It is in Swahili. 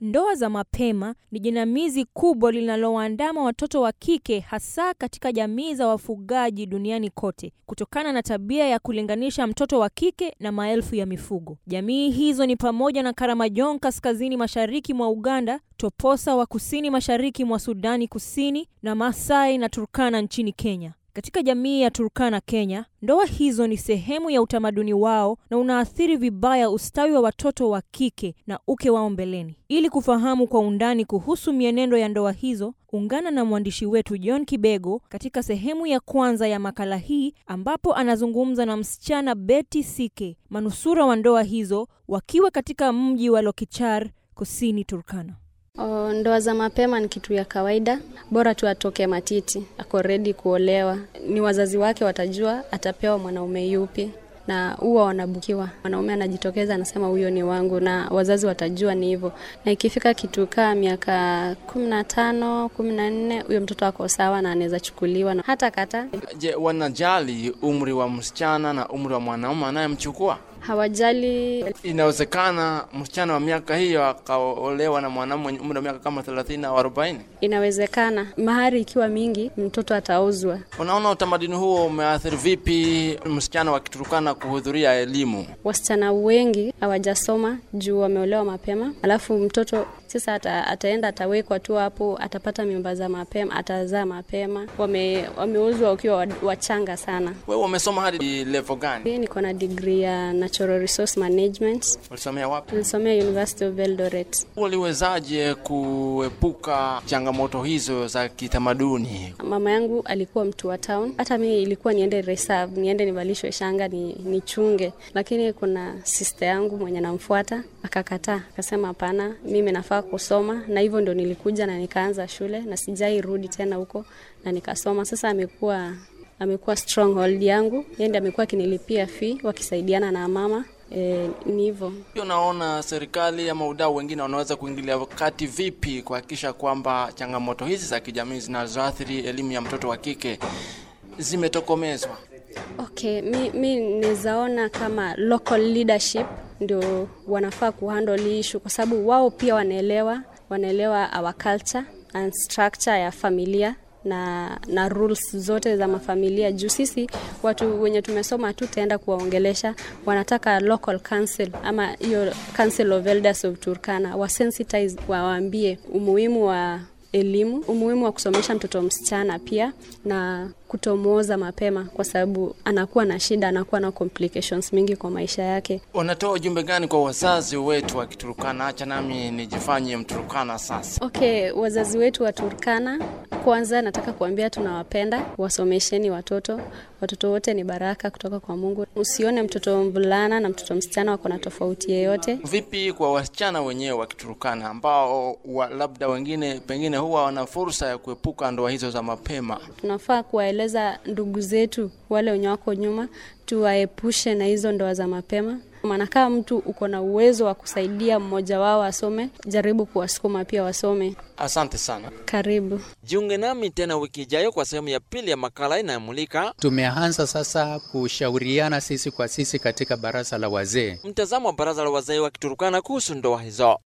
Ndoa za mapema ni jinamizi kubwa linalowaandama watoto wa kike hasa katika jamii za wafugaji duniani kote, kutokana na tabia ya kulinganisha mtoto wa kike na maelfu ya mifugo. Jamii hizo ni pamoja na Karamajong kaskazini mashariki mwa Uganda, Toposa wa kusini mashariki mwa Sudani Kusini na Maasai na Turkana nchini Kenya. Katika jamii ya Turkana Kenya, ndoa hizo ni sehemu ya utamaduni wao na unaathiri vibaya ustawi wa watoto wa kike na uke wao mbeleni. Ili kufahamu kwa undani kuhusu mienendo ya ndoa hizo, ungana na mwandishi wetu John Kibego katika sehemu ya kwanza ya makala hii ambapo anazungumza na msichana Betty Sike, manusura wa ndoa hizo wakiwa katika mji wa Lokichar, kusini Turkana. O, ndoa za mapema ni kitu ya kawaida, bora tu atoke matiti, ako redi kuolewa. Ni wazazi wake watajua atapewa mwanaume yupi, na huwa wanabukiwa. Mwanaume anajitokeza anasema huyo ni wangu, na wazazi watajua ni hivyo. Na ikifika kitu kaa miaka kumi na tano kumi na nne huyo mtoto ako sawa na anaweza chukuliwa na hata kata. Je, wanajali umri wa msichana na umri wa mwanaume anayemchukua? Hawajali Inawezekana msichana wa miaka hiyo akaolewa na mwanaume mwenye umri wa miaka kama thelathini au arobaini. Inawezekana mahari ikiwa mingi, mtoto atauzwa. Unaona utamaduni huo umeathiri vipi msichana wa Kiturukana kuhudhuria elimu? Wasichana wengi hawajasoma juu wameolewa mapema, alafu mtoto sasa ata, ataenda atawekwa tu hapo, atapata mimba za mapema, atazaa mapema. Wame, wameuzwa wakiwa wa- wachanga sana. Wewe umesoma hadi level gani? Mimi niko na degree ya Natural Resource Management, Ulisomea wapi? nilisomea University of Eldoret. Uliwezaje kuepuka changamoto hizo za kitamaduni? Mama yangu alikuwa mtu wa town, hata mimi ilikuwa niende reserve, niende nivalishwe shanga ni nichunge, lakini kuna sister yangu mwenye namfuata akakataa, akasema hapana, mimi nafaa kusoma, na hivyo ndo nilikuja na nikaanza shule na sijai rudi tena huko na nikasoma. Sasa amekuwa amekuwa stronghold yangu, yeye ndiye amekuwa akinilipia fee wakisaidiana na mama. E, ni hivyo. Pia unaona serikali ama udau wengine wanaweza kuingilia kati vipi kuhakikisha kwamba changamoto hizi za kijamii zinazoathiri elimu ya mtoto wa kike zimetokomezwa? Okay, mi, mi nizaona kama local leadership ndio wanafaa kuhandle hii issue kwa sababu wao pia wanaelewa wanaelewa our culture and structure ya familia na na rules zote za mafamilia juu sisi watu wenye tumesoma hatutaenda kuwaongelesha wanataka local council ama hiyo council of elders of Turkana wasensitize wawaambie umuhimu wa elimu, umuhimu wa kusomesha mtoto msichana pia na kutomwoza mapema, kwa sababu anakuwa na shida, anakuwa na complications mingi kwa maisha yake. Unatoa ujumbe gani kwa wazazi wetu wa Kiturukana? Acha nami nijifanye Mturukana sasa. Okay, wazazi wetu wa Turkana, kwanza nataka kuambia tunawapenda, wasomesheni watoto. Watoto wote ni baraka kutoka kwa Mungu. Usione mtoto mvulana na mtoto msichana wako na tofauti yeyote. Vipi kwa wasichana wenyewe wa Kiturukana ambao wa, labda wengine pengine huwa wana fursa ya kuepuka ndoa hizo za mapema? Tunafaa kuwaeleza ndugu zetu wale wenye wako nyuma, tuwaepushe na hizo ndoa za mapema. Maana kama mtu uko na uwezo wa kusaidia mmoja wao asome, jaribu kuwasukuma pia wasome. Asante sana. Karibu. Jiunge nami tena wiki ijayo kwa sehemu ya pili ya makala inayomulika Tumeanza sasa kushauriana sisi kwa sisi katika baraza la wazee. mtazamo wa baraza la wazee wa Kiturukana kuhusu ndoa hizo.